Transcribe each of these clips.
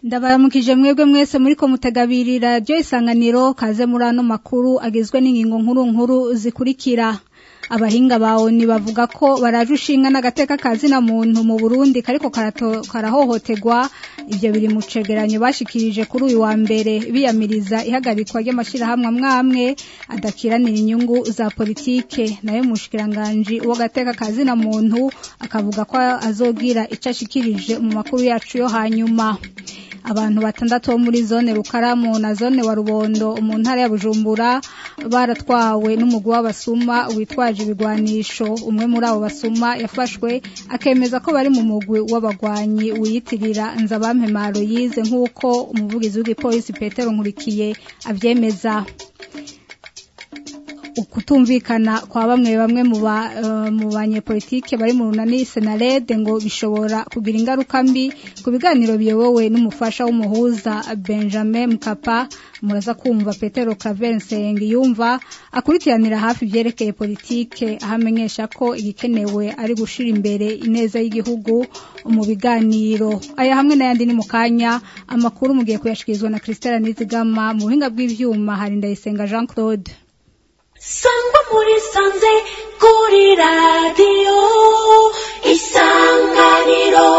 ndabaramukije mwebwe mwese muri ko mutegabiri radiyo isanganiro kaze muri ano makuru agizwe n'ingingo nkuru nkuru zikurikira abahinga bawo bavuga ko baraje ushinga n'agateka kazina muntu mu burundi kariko karahohoterwa ibyo biri mu cegeranyo bashikirije kuri uyu wa mbere biyamiriza ihagarikwa ry'amashyirahamwe amwe amwe adakiranira inyungu za politike nayo mushikiranganji w'agateka kazina muntu akavuga ko azogira icyo ashikirije mu makuru yacu yo hanyuma abantu batandatu bo muri zone rukaramu na zone wa rubondo mu ntara ya bujumbura baratwawe n'umugwi w'abasuma witwaje ibigwanisho umwe muri abo basuma yafashwe akemeza ko bari mu mugwi w'abagwanyi wiyitirira nzabampemaro yize nk'uko umuvugizi w'igipolisi petero nkurikiye abyemeza ukutumvikana kwa bamwe bamwe mu banyepolitike bari mu runani senarede ngo bishobora kugira ingaruka mbi ku biganiro biyobowe n'umufasha w'umuhuza benjamin mukapa muraza kumva petero clavensengi yumva akurikiranira hafi ibyerekeye politike aho amenyesha ko igikenewe ari gushira imbere ineza y'igihugu mu biganiro aya hamwe n'ayandi ni mu kanya amakuru mugiye kuyashikirizwa na christelle nizigama mu buhinga bw'ivyuma hari ndayisenga jean claude sangwa muri sanze kuri radiyo isanganiro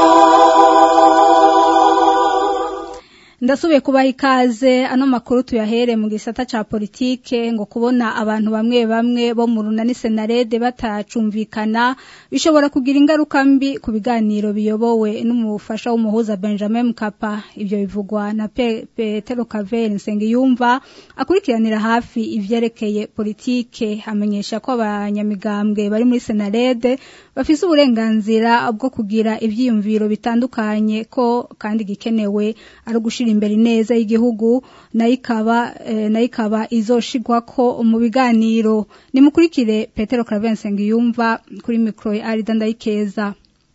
ndasubiye kubaha ikaze ano makuru tuyahere mu gisata ca politike ngo kubona abantu bamwe bamwe bo mu runani senarede batacumvikana bishobora kugira ingaruka mbi ku biganiro biyobowe n'umufasha w'umuhuza benjamin mukapa ibyo bivugwa na Pe petero kaveri nsengiyumva akurikiranira hafi ivyerekeye politike amenyesha ko abanyamigambwe bari muri senarede bafise uburenganzira bwo kugira ivyiyumviro bitandukanye ko kandi gikenewe ari ugushira imbere neza y'igihugu nayo ikaba nayo ikaba izoshigwa ko mu biganiro nimukurikire petero clavensengi yumva kuri mikoro ya arida ndayikeza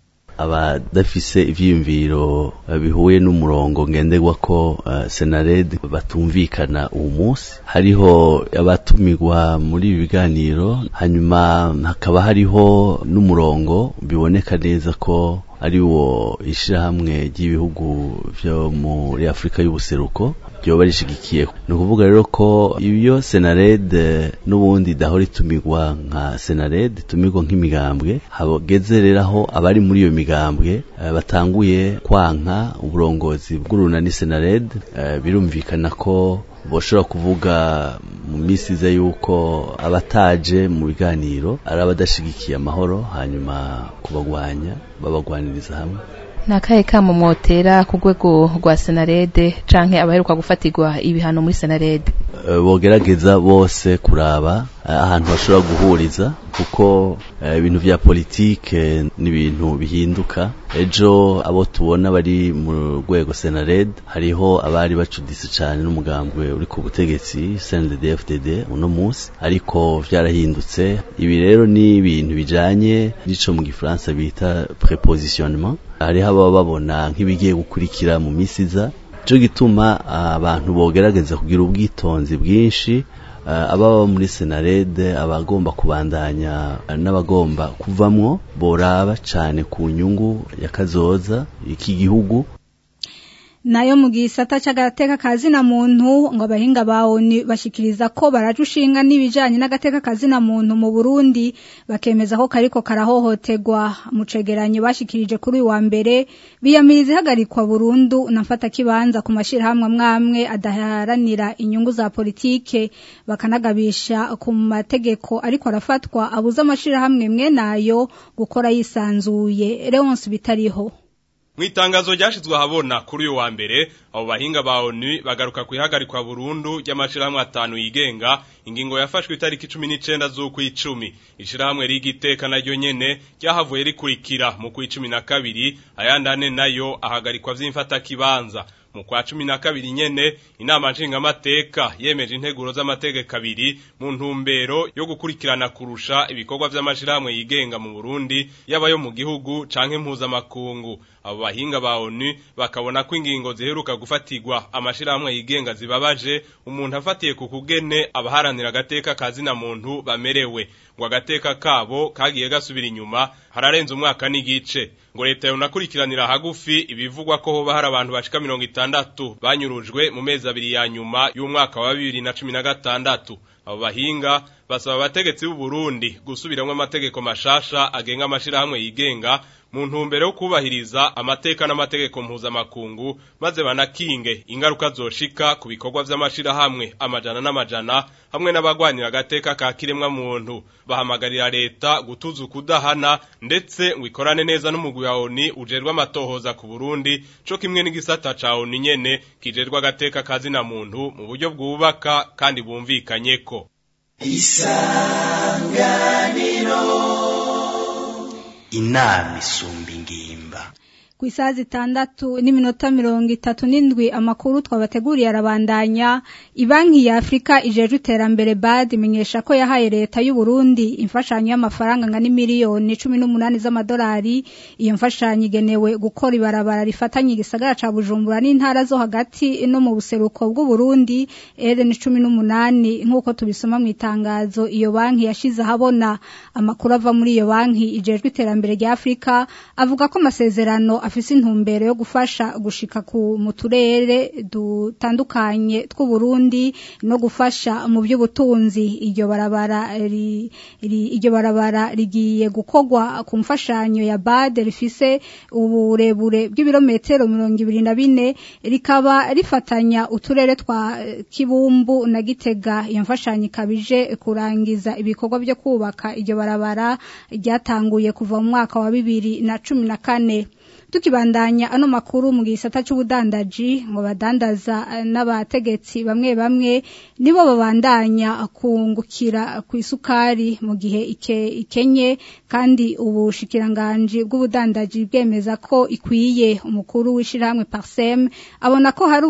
abadafise ivyiyumviro bihuye n'umurongo ngenderwa ko uh, senared batumvikana uwo munsi hariho abatumirwa muri ibi biganiro hanyuma hakaba hariho n'umurongo biboneka neza ko ari wo ishirahamwe ry'ibihugu vyo muri Afrika y'ubuseruko ryoba rishigikiye ni ukuvuga rero ko iyo senared n'ubundi dahora itumirwa nka senared itumirwa nk'imigambwe hageze rero aho abari muri iyo migambwe uh, batanguye kwanka uburongozi bw'urunani senared uh, birumvikana ko boshobora kuvuga mu minsi iza yuko abataje mu biganiro ari abadashigikiye amahoro hanyuma kubagwanya babagwaniriza hamwe nakahe kamo mwotera ku rwego rwa senarede canke abaheruka gufatirwa ibihano muri senarede bogerageza bose kuraba ahantu bashobora guhuriza kuko ibintu vya politike ni ibintu bihinduka ejo abo tubona bari mu rwego senared hariho abari bacuditse cyane n'umugambwe uri ku butegetsi CNDD-FDD uno munsi ariko vyarahindutse ibi rero ni ibintu bijanye n'ico mu gifaransa bita prepositionnement hariho ababa babona nk'ibigiye gukurikira mu misi iza cyo gituma abantu bogerageza kugira ubwitonzi bwinshi ababa muri senarede abagomba kubandanya n'abagomba kuvamwo boraba cyane ku nyungu ya kazoza iki gihugu nayo mu gisata cy'agateka kazina muntu ngo abahinga bawo bashikiriza ko baraje ushinga n'ibijanye n'agateka kazina muntu mu Burundi bakemeza ko kariko karahohoterwa mu cegeranyo bashikirije kuri uyu wa mbere biyamiriza ihagarikwa burundu nafata kibanza ku mashirahamwe amwamwe adaharanira inyungu za politike bakanagabisha ku mategeko ariko arafatwa abuza amashirahamwe mwe nayo gukora yisanzuye Leonce bitariho Mwitangazo ryashizwe ahabona kuri uyu wa mbere abo bahinga ba ONU bagaruka kwihagarikwa burundu ry'amashirahamwe atanu yigenga ingingo yafashwe itariki 19 z'ukwicumi ishirahamwe rigiteka naryo nyene ryahavuye rikurikira mu kwicumi na kabiri ayandane nayo ahagarikwa vy'imfata kibanza mu kwa cumi na kabiri nyene inama nshingamateka yemeje integuro z'amategeko abiri mu ntumbero yo gukurikirana kurusha ibikorwa vy'amashirahamwe yigenga mu Burundi yaba yo mu gihugu canke mpuzamakungu abo bahinga ba ONU bakabona ko ingingo ziheruka gufatirwa amashirahamwe yigenga zibabaje umuntu afatiye ku kugene abaharanira agateka kazina muntu bamerewe ngo agateka kabo kagiye gasubira inyuma hararenze umwaka n'igice ngo leta yonakurikiranira hagufi ibivugwa ko hoba hari abantu bashika mirongo itandatu banyurujwe mu mezi abiri ya nyuma y'umwaka wa bibiri na cumi na gatandatu abo bahinga basaba abategetsi b'u Burundi gusubiramwo amategeko mashasha agenga amashirahamwe yigenga mu ntumbero yo kubahiriza amateka n'amategeko mpuzamakungu maze banakinge ingaruka zoshika ku bikorwa vy'amashirahamwe amajana n'amajana hamwe n'abagwanira agateka ka kiremwa muntu bahamagarira leta gutuza ukudahana ndetse ngo ikorane neza n'umugwi wa ONU ujerwa amatohoza ku Burundi co kimwe n'igisata ca ONU nyene kijerwa agateka kazina muntu mu buryo bwubaka kandi bumvikanyeko inama isumba ingimba ku isaha zitandatu n'iminota mirongo itatu n'indwi amakuru twabateguriye arabandanya ibanki ya afurika ijeje iterambere bad imenyesha ko yahaye leta y'u Burundi imfashanyo y'amafaranga angana miliyoni cumi n'umunani z'amadolari iyo mfashanyo igenewe gukora ibarabara rifatanye igisagara ca bujumbura n'intara zo hagati no mu buseruko bw'u Burundi eren cumi n'umunani nk'uko tubisoma mu itangazo iyo banki yashize ahabona amakuru ava muri iyo banki ijejwe iterambere rya afurika avuga ko amasezerano afise intumbero yo gufasha gushika ku mu turere dutandukanye tw'u Burundi no gufasha mu by'ubutunzi iryo barabara ri, ri, iryo barabara rigiye gukogwa ku mfashanyo ya BAD rifise uburebure bw'ibirometero 24 rikaba rifatanya uturere twa Kibumbu na Gitega iyo mfashanyo ikabije kurangiza ibikorwa byo kubaka iryo barabara ryatanguye kuva mu mwaka wa 2014 tukibandanya ano makuru mu gisata cy'ubudandaji ngo badandaza n'abategetsi bamwe bamwe nibo babandanya kungukira ku isukari mu gihe ike, ikenye kandi ubushikiranganje bw'ubudandaji bwemeza ko ikwiye umukuru w'ishirahamwe Parsem abona ko hari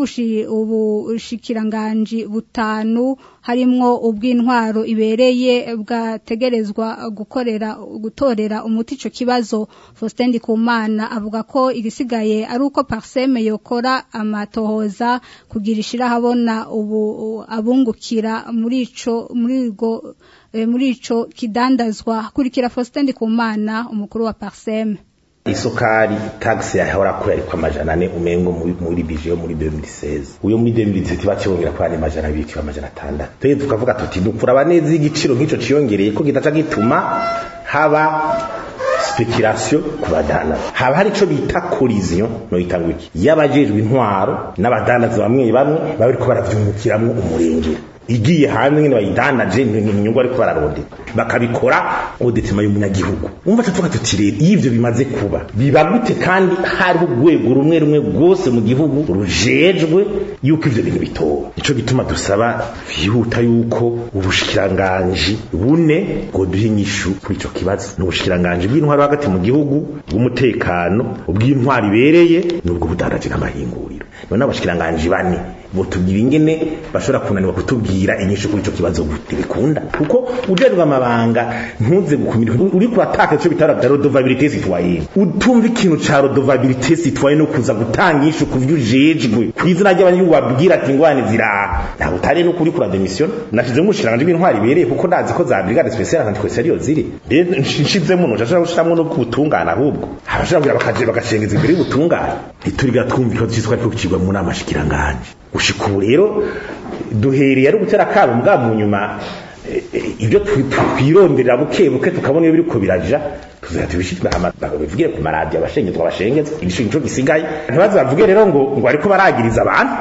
ubushikiranganje butanu harimwo ubw'intwaro ibereye bwategerezwa gukorera gutorera umuti ico kibazo Faustin Ndikumana avuga ko igisigaye ari uko Parseme yokora amatohoza kugira ishira habona ubu abungukira muri ico muri go e, muri ico kidandazwa kurikira Faustin Ndikumana umukuru wa Parseme isukari tax yahora ko yari kwa majana ane umengo muri bije yo muri 2016 uyo muri 2017 bacibongera ko ari majana abiri kiba majana atandatu twe tukavuga tuti dukura neza igiciro nk'ico ciyongereye ko kitaca gituma haba speculation ku badana haba hari ico bita collision no itangwa iki yabajejwe intwaro n'abadandaza bamwe bamwe bariko baravyungukiramwo umurengera igiye hanze nyine bayidanaje inyungu ariko bararondera bakabikora udetima y'umunyagihugu umva tuvuga tuti rero iyo ivyo bimaze kuba biba gute kandi hariho urwego rumwe rumwe rwose mu gihugu rujejwe yuko ivyo bintu bitoba nico gituma dusaba vyihuta yuko ubushikiranganji bune ngo duhe inyishu kuri ico kibazo n'ubushikiranganji bw'intwaro hagati mu gihugu bw'umutekano ubw'intwaro ibereye n'ubwo budandaje n'amahinguriro none abashikiranganji bane botubwira ingene bashobora kunanirwa kutubwira inyishu kuri ico kibazo gute bikunda kuko ujerwa amabanga ntuze gukumira uri kurataka ico bitara bya redevabilité citoyenne utumva ikintu ca redevabilité citoyenne no kuza gutanga inyishu ku vyo ujejwe kwizina ry'abanyu babwira ati ngwane ziraha ntabwo utari no kuri kura demission nashize mu shiranganje b'intwari bereye kuko ndazi ko za brigade spéciale anticorsariyo ziri rero nshizemo no nshashaka gushiramwo no kubutungana ahubwo abashaka bakaje bagashengeza imbere y'ubutungane ntituriga twumva ikibazo cyitwa ariko kicirwa mu nama shikiranganje gushika ubu rero duhereye ari ugutera kabo mbwa mu nyuma ibyo twironderera buke buke tukabona iyo biriko biraja tuzahita tubishitwe bivugire ku maradiyo abashengezwa abashengezwa igishinga ico gisigaye ntibaze bavuge rero ngo ngo ariko baragiriza abantu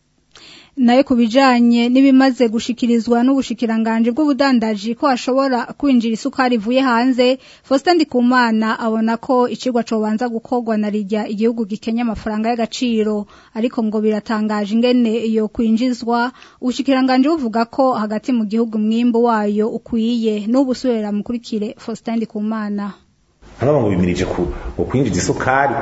nayo kubijanye n'ibimaze gushikirizwa n'ubushikiranganje bw'ubudandaji ko ashobora kwinjira isukari ivuye hanze Faustin Ndikumana abona ko icigwa cobanza gukorwa na rijya igihugu gikenya amafaranga y'agaciro ariko ngo biratangaje ingene iyo kwinjizwa ubushikiranganje buvuga ko hagati mu gihugu mwimbo wayo ukwiye n'ubusubira mukurikire Faustin Ndikumana hano ngo bimirije ku kwinjiza isukari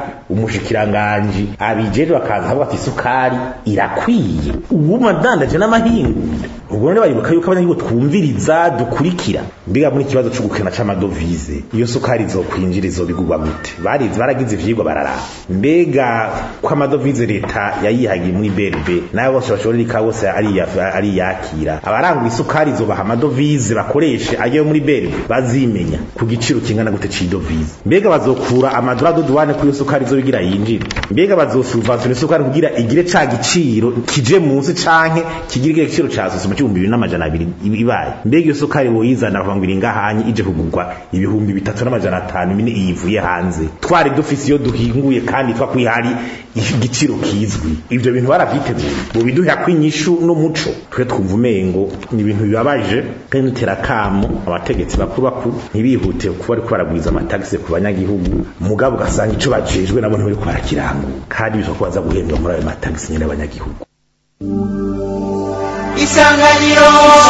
umushikiranganji abijeje bakaza avuga ati isukari irakwiye ubu madandaje n'amahingu ubwo none baribuka yuko abanyagihugu twumviriza dukurikira mbega muri ikibazo cyo gukena c'amadovize iyo sukari izokwinjira izobigurwa gute barize baragize ivyigwa bararaba mbega ko amadovize leta yayihagiye muri BRB nayo bose bashorera ikawa bose ari ya- ari yakira abarangura isukari izobaha amadovize bakoreshe ayo muri BRB bazimenya ku giciro kingana gute c'idovize mbega bazokura amadora duduwane kuri iyo sukari izobigira yinjire mbega bazosubventiona isukari kugira igire ca giciro kije munsi canke kigire igiciro ca sosoma c'ibihumbi bibiri n'amajana abiri ibaye mbega iyo sukari boyizana bakavuga ngo iri ngahanye ije kugurwa ibihumbi bitatu n'amajana atanu mine iyivuye hanze twari dufise iyo duhinguye kandi twakwiye hari igiciro kizwi ivyo bintu baravyiteguye mu biduha kwinyishu n'umuco twe twumva umengo ni ibintu bibabaje kandi dutera kamo abategetsi bakuru bakuru ntibihute kuba ariko baragwiza amatagisi ku banyagihugu mugabo ugasanga ico bajejwe nabo ntibariko barakirangura kandi bisaba ko baza guhembwa muri ayo matagisi nyene y'abanyagihugu isanganiro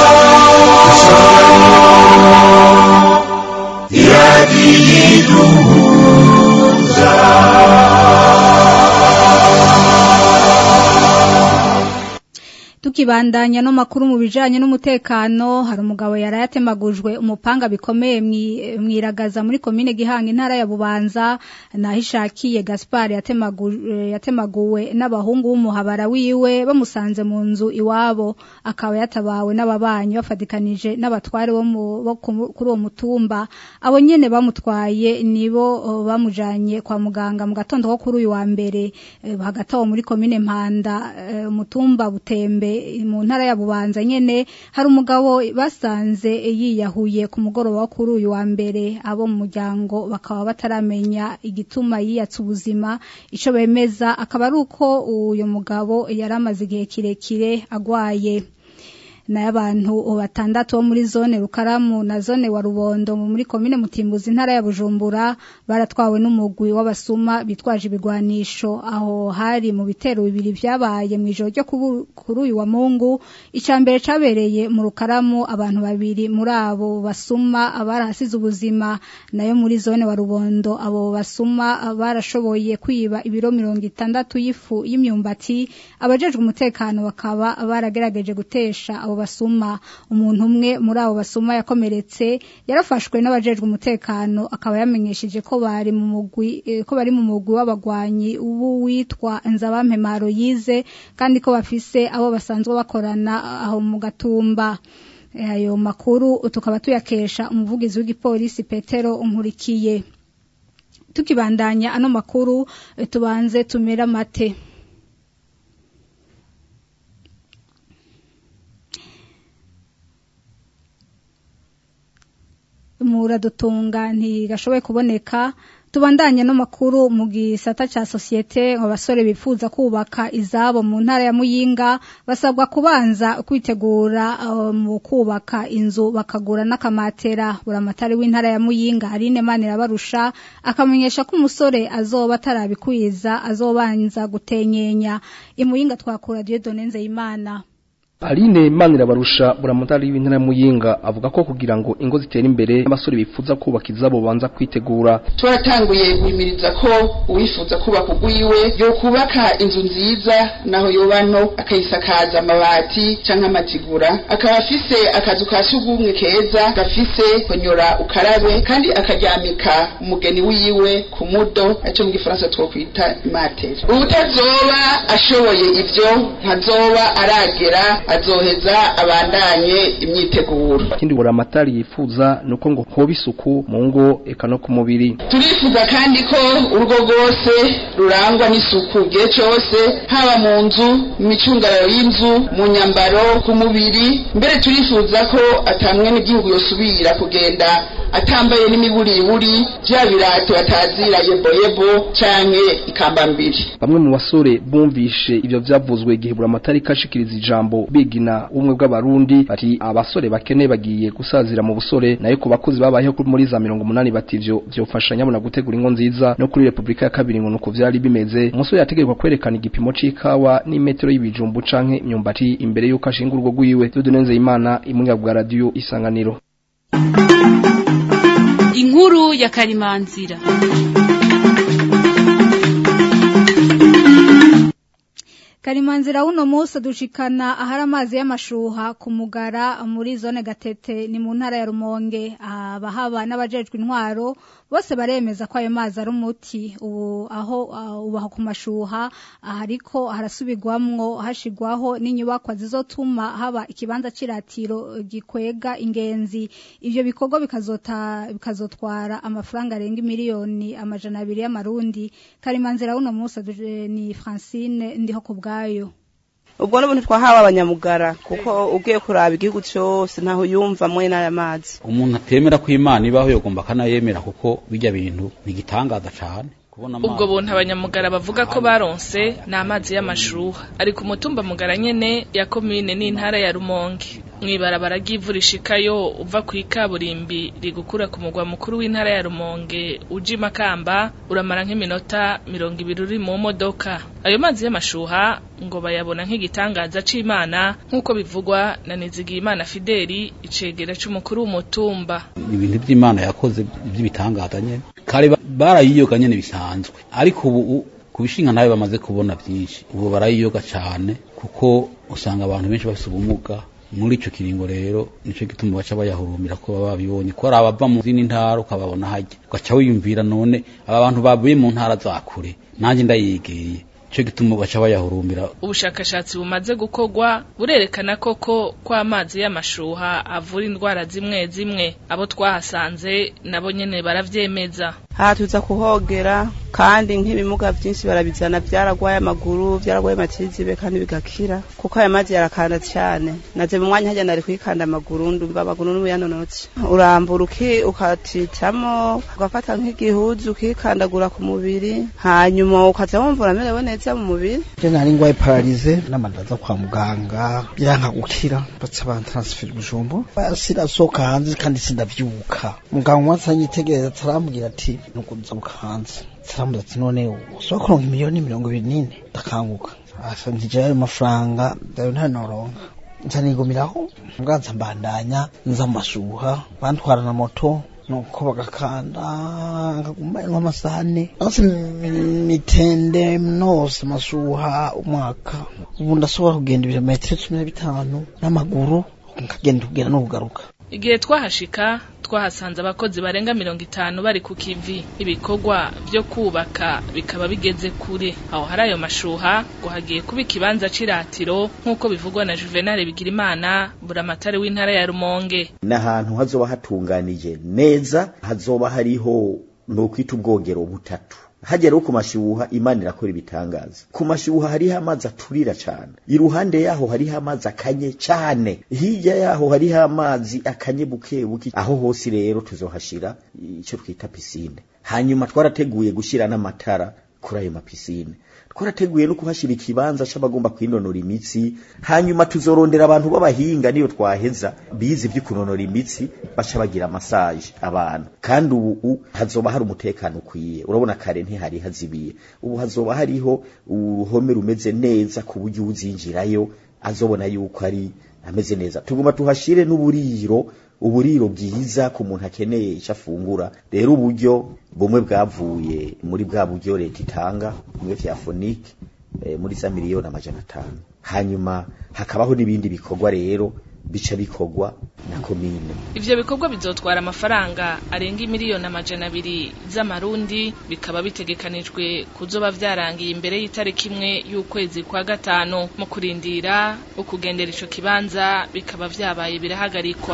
tukibandanya no makuru mu bijanye n'umutekano hari umugabo yarayatemagujwe umupanga bikomeye mwi- mwiragaza muri komine Gihanga intara ya Bubanza nahishakiye Gaspard yatemaguwe yatemaguwe n'abahungu b'umuhabara wiwe bamusanze mu nzu iwabo akaba yatabawe n'ababanyi bafadikanije n'abatware bo mu- bo ku- kuri uwo mutumba abo nyene bamutwaye nibo oh, bamujanye kwa muganga mu gatondo ko kuri uyu wa mbere eh, hagati aho muri komine Mpanda eh, umutumba butembe mu ntara ya Bubanza nyene hari umugabo basanze yiyahuye ku mugoroba wo kuri uyu wa mbere abo mu muryango bakaba bataramenya igituma yiyatse ubuzima ico bemeza akaba ari uko uyu mugabo yari amaze igihe kirekire agwaye nayo abantu batandatu bo muri zone Rukaramu na zone wa Rubondo mu muri komine Mutimbuzi intara ya Bujumbura baratwawe n'umugwi w'abasuma bitwaje ibigwanisho aho hari mu bitero bibiri vyabaye mu ijoro ryo kubu- kuri uyu wa Mungu icambere cabereye mu Rukaramu abantu babiri muri abo basuma abarahasize ubuzima nayo muri zone wa Rubondo abo basuma barashoboye kwiba ibiro mirongo itandatu y'ifu y'imyumbati abajejwe umutekano bakaba baragerageje gutesha abo basuma umuntu umwe muri abo basuma yakomeretse yarafashwe n'abajejwe umutekano akaba yamenyesheje ko bari mu mugwi eh, ko bari mu mugwi w'abagwanyi ubu witwa Nzabampemaro yize kandi ko bafise abo basanzwe bakorana aho mu gatumba Eh, ayo makuru tukaba tuyakesha umuvugizi w'igipolisi Petero Nkurikiye tukibandanya ano makuru eh, tubanze tumera mate muradutunga ntigashoboye kuboneka tubandanye no makuru mu gisata ca societe abasore bifuza kubaka izabo mu ntara ya Muyinga basabwa kubanza kwitegura uh, mu kubaka inzu bakagura n'akamatera buramatari w'intara ya Muyinga Aline Manira barusha akamenyesha ko umusore azoba atarabikwiza azobanza gutenyenya imuyinga twakura Dieudonne Nzeyimana Aline Manira barusha buramutari w'intara ya Muyinga avuga ko kugira ngo ingo zitere imbere abasore bifuza kubaka izabo banza kwitegura turatanguye guhimiriza ko uwifuza kubaka ugwiwe yo kubaka inzu nziza naho yoba nto akayisakaza amabati canke amatigura akaba afise akazu ka sugumwe keza gafise konyora ukarabe kandi akaryamika umugeni wiwe ku mudo aco mu gifaransa twokwita imateri ubutazoba ashoboye ivyo ntazoba aragera azoheza abandanye imyiteguro ikindi buramatari yifuza nuko ngo hoba isuku mu ngo eka no ku mubiri turifuza kandi ko urugo rwose rurangwa n'isuku igihe cyose haba mu nzu mu micungararo y'inzu mu nyambaro ku mubiri mbere turifuza ko atamwe n'igihugu yosubira kugenda atambaye n'imiburiburi bya birato batazira yeboyebo canke ikambambiri bamwe mu basore bumvishe ivyo vyavuzwe igihe buramatari kashikiriza ijambo bigina ubumwe bw'abarundi bati abasore bakene bagiye gusazira mu busore nayo ku bakozi babayeho kuri muri za mirongo umunani bati ivyo vyofasha nyabona gutegura ingo nziza no kuri repubulika ya kabiri ngo nuko vyari bimeze umusore yategerezwa kwerekana igipimo c'ikawa n'imetero y'ibijumbu canke imyumbati imbere y'uko ashinga urugo rwiwe dudunenze imana imunga bwa radiyo isanganiro inkuru ya karimanzira Karimanzira uno munsi dushikana ahari amazi y'amashuha ku mugara muri zone gatete ni mu ntara ya Rumonge abahaba n'abajejwe intwaro bose baremeza ko ayo mazi ari umuti ubu aho uh, ubaho ku mashuha ariko harasubirwamwo hashigwaho n'inyubakwa zizotuma haba ikibanza ciratiro gikwega ingenzi ivyo bikorwa bikazota bikazotwara amafaranga arenga miliyoni amajana abiri y'amarundi Karimanzira uno munsi ni Francine ndiho ku bwayo ubwo n'ubuntu twahawe abanyamugara kuko ugiye kuraba igihugu cyose ntaho yumva mwe n'aya mazi umuntu atemera ko imana ibaho yogomba akanayemera kuko bijya bintu ntigitangaza cyane ubwo buntu abanyamugara bavuga ko baronse ni amazi y'amashuha ari ku mutumba mugara nyene ya komine n'intara ya rumonge mwibarabara ry'ivu rishikayo uva ku ikaburimbi rigukura ku mugwa mukuru w'intara ya rumonge uja imakamba uramara nk'iminota mirongo ibiri uri mu modoka ayo mazi y'amashuha ngo bayabona nk'igitangaza c'imana nk'uko bivugwa na nizigiyimana fideli icegera c'umukuru w'umutumba ibintu by'imana yakoze by'ibitangaza nyene kare barayiyoga nyene bisanzwe ariko ubu ku bishinga nawe bamaze kubona byinshi ubu barayiyoga cyane kuko usanga abantu benshi bafite ubumuga muri ico kiringo rero nico gituma baca bayahurumbira ko baba babibonye ko ari abava mu zindi ntara ukababona hajya ugaca wiyumvira none aba bantu bavuye mu ntara za kure nanjye ndayegeye ico gituma baca bayahurumbira ubushakashatsi bumaze gukorwa burerekana koko ko amazi y'amashuha avura indwara zimwe zimwe abo twahasanze nabo nyene baravyemeza aha tuza kuhogera kandi nk'ibimuga byinshi barabizana byaragwaye amaguru byaragwaye amatizibe kandi bigakira kuko aya mazi yarakanda cyane naze mu mwanya hajya nari kwikanda amaguru ndumva amaguru n'ubu yanonotse urambura uki ukatitamo ugafata nk'igihuzu ukikandagura ku mubiri hanyuma ukaza wumva uramerewe neza mu mubiri je nari ngwaye paralize n'amandaza kwa muganga biranka gukira baca bantransfera bujumbu sirasohoka hanze kandi sindavyuka muganga umwe atanyitegereza atarambwira ati nukuza mukanze taramuza ati none ushobora kuronka miliyoni mirongo ibiri n'ine ndakanguka asa ntijya ayo mafaranga ndayo ntanoronka nca nigumiraho mbanza mbandanya nza mu mashuha bantwara na moto nuko bagakanda nkaguma nk'amasaha ane nose mitende nose amashuha umwaka ubu ndashobora kugenda ibirometero cumi na bitanu n'amaguru nkagenda kugenda no kugaruka igihe twahashika twahasanze abakozi barenga mirongo itanu bari ku kivi ibikorwa byo kubaka bikaba bigeze kure aho hari ayo mashuha ngo hagiye kuba ikibanza c'iratiro nk'uko bivugwa na juvenal bigirimana buramatari w'intara ya rumonge n'ahantu hazoba hatunganije neza hazoba hariho ni ukwita ubwogero butatu hagera ku mashyuha imana irakora ibitangaza ku mashyuha hariho amazi aturira cyane iruhande yaho hariho amazi akanye cyane hirya yaho hariho amazi akanye buke buke aho hose rero tuzohashira icyo twita pisine hanyuma twarateguye gushyira n'amatara kuri ayo mapisine twarateguye no kuhashyira ikibanza c'abagomba kwinonora imitsi hanyuma tuzorondera abantu b'abahinga niyo twaheza bize ibyo kunonora imitsi baca bagira massage abantu kandi ubu hazoba hari umutekano ukwiye urabona kare ntihari hazibiye ubu hazoba hariho uruhome rumeze neza ku buryo uzinjirayo azobona yuko ari ameze neza tuguma tuhashire n'uburiro uburiro bwiza ku muntu akeneye icyo afungura rero uburyo bumwe bwavuye muri bwa buryo leta itanga bumwe vya fonike e, muri za miliyoni amajana atanu hanyuma hakabaho n'ibindi bikorwa rero bica bikorwa na komine ivyo bikorwa bizotwara amafaranga arenga miliyoni amajana abiri z'amarundi bikaba bitegekanijwe kuzoba vyarangiye imbere y'itariki imwe y'ukwezi kwa gatanu mu kurindira ukugendera ico kibanza bikaba vyabaye birahagarikwa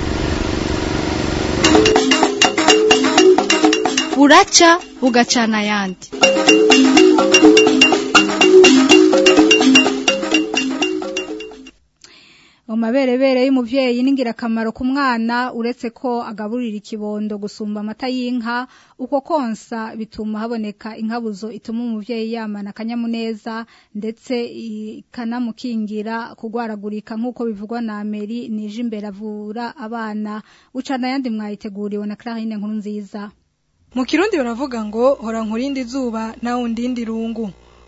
buraca bugacana ayandi amaberebere y'umuvyeyi n'ingirakamaro ku mwana uretse ko agaburira ikibondo gusumba amata y'inka uko konsa bituma haboneka inkabuzo ituma umuvyeyi yamana akanyamuneza ndetse ikanamukingira kugwaragurika nk'uko bivugwa na Meri nije imbere avura abana ucana yandi mwayiteguriwe na Clarine nkuru nziza mu kirundi baravuga ngo hora nkurindi zuba nawe undindi rungu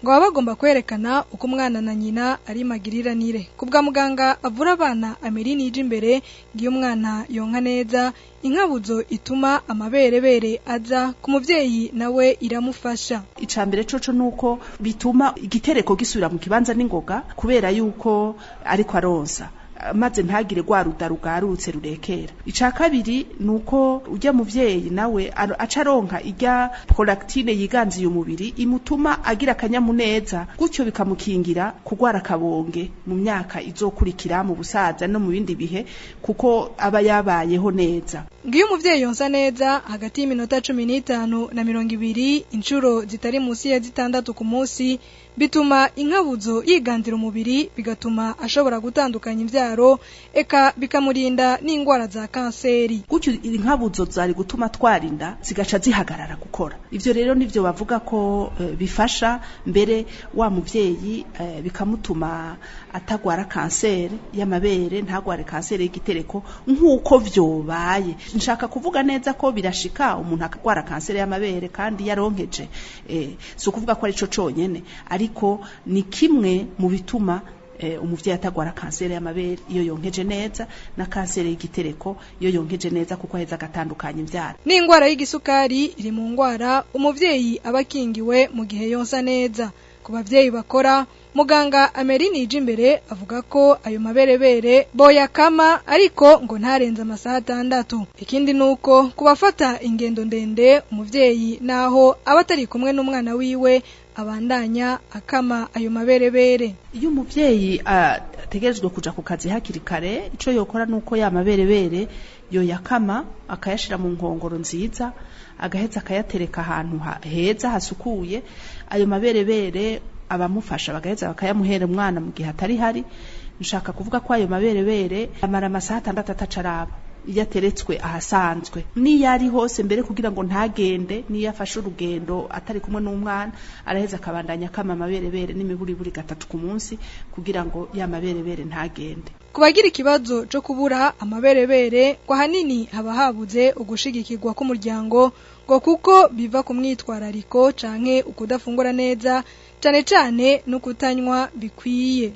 ngo baba bagomba kwerekana uko umwana na nyina ari magiriranire ku bwa muganga avura abana amerini ije imbere ngo iyo umwana yonka neza inkabuzo ituma amaberebere aza ku muvyeyi nawe iramufasha icambere coco nuko bituma igitereko gisubira mu kibanza n'ingoga kubera yuko ariko aronsa maze ntagire rwa ruda rugarutse rurekera ica kabiri nuko ujya muvyeyi nawe aca aronka irya prolactine yiganziye umubiri imutuma agira akanyamuneza gutyo bikamukingira kugwara akabonge mu myaka izokurikira mu busaza no mu bindi bihe kuko aba yabayeho neza ngiyo umuvyeyi yonsa neza hagati y'iminota cumi n'itanu na mirongo ibiri inshuro zitari munsi ya zitandatu ku munsi bituma inkabuzo yiganzira umubiri bigatuma ashobora gutandukanya imvyaro eka bikamurinda n'ingwara za kanseri gutyo inkabuzo zari gutuma twarinda zigaca zihagarara gukora ivyo rero nivyo bavuga ko e, bifasha mbere wa muvyeyi e, bikamutuma atagwara kanseri y'amabere ntagware kanseri y'igitereko nk'uko vyobaye nshaka kuvuga neza ko birashika umuntu akagwara kanseri y'amabere kandi yaronkeje e, si ukuvuga ko ari co conyene ariko ni kimwe mu bituma umuvyeyi atagwara kanseri y'amabere iyo yonkeje neza na kanseri y'igitereko iyo yonkeje neza kuko aheza agatandukanya imvyaro n'ingwara y'igisukari iri mu ngwara umuvyeyi aba akingiwe mu gihe yonsa neza ku bavyeyi bakora muganga amerini ije imbere avuga ko ayo maberebere boyakama ariko ngo ntarenze amasaha atandatu ikindi nuko kubafata ingendo ndende umuvyeyi naho aba atari kumwe n'umwana wiwe abandanya akama ayo maberebere iyo umuvyeyi ategerezwa kuja ku kazi hakiri kare ico yokora nuko ya maberebere yoyakama akayashira mu nkongoro nziza agaheza akayatereka ahantu heza hasukuye ayo maberebere abamufasha bagaheza bakayamuhera umwana mu gihe atari hari nshaka kuvuga ko ayo maberebere amara amasaha atandatu atacaraba iyo ateretswe ahasanzwe niyo ari hose mbere kugira ngo ntagende niyo afashe urugendo atari kumwe n'umwana araheza akabandanya akama amaberebere n'imiburiburi gatatu ku munsi kugira ngo ya maberebere ntagende ku bagira ikibazo cyo kubura amaberebere ngo ahanini haba habuze ugushigikirwa k'umuryango ngo kuko biva ku mwitwarariko canke ukudafungura neza cane cane no kutanywa bikwiye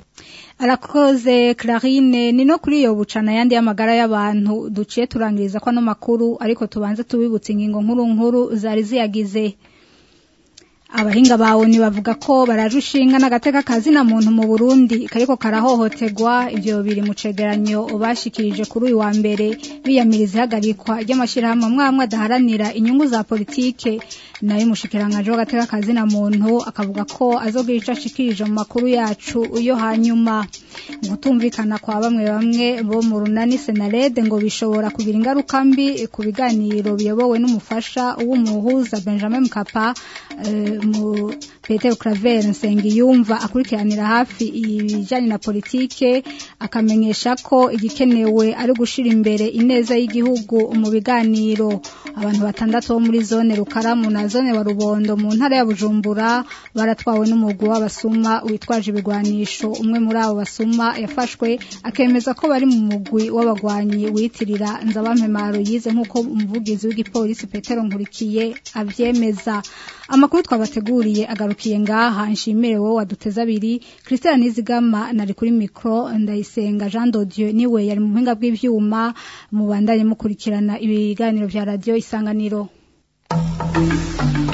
arakoze Clarine ni no kuri iyo bucana yandi y'amagara y'abantu duciye turangiriza ko no makuru ariko tubanze tubibutse ingingo nkuru nkuru zari ziyagize abahinga bawe bavuga ko bararushinga n'agateka kazina muntu mu Burundi kariko karahohoterwa ibyo biri mu cegeranyo bashikirije kuri uyu wa mbere biyamiriza ihagarikwa ry'amashyirahamwe mwamwe adaharanira inyungu za politike nayo umushikiranganje w'agateka kazina muntu akavuga ko azogira ico ashikirije mu makuru yacu yo hanyuma gutumvikana kwa bamwe bamwe bo mu runani senarede ngo bishobora kugira ingaruka mbi ku biganiro biyobowe n'umufasha w'umuhuza Benjamin Mkapa uh, mu Peter Claver Nsengiyumva akurikiranira hafi ibijanye na politike akamenyesha ko igikenewe ari gushira imbere ineza y'igihugu mu biganiro abantu batandatu bo muri zone Rukaramu na zone wa Rubondo mu ntara ya Bujumbura baratwawe n'umugwi w'abasuma witwaje ibigwanisho umwe muri abo basuma yafashwe akemeza ko bari mu mugwi w'abagwanyi witirira nzabampemaro yize nk'uko umuvugizi w'igipolisi Petero Nkurikiye avyemeza amakuru twabateguriye agarukiye ngaha nshimire wowe waduteza abiri Christian Nizigama nari kuri micro ndayisenga Jean Dodieu niwe yari mu buhinga bw'ivyuma mubandanye mukurikirana ibiganiro vya radio isanganiro Thank you.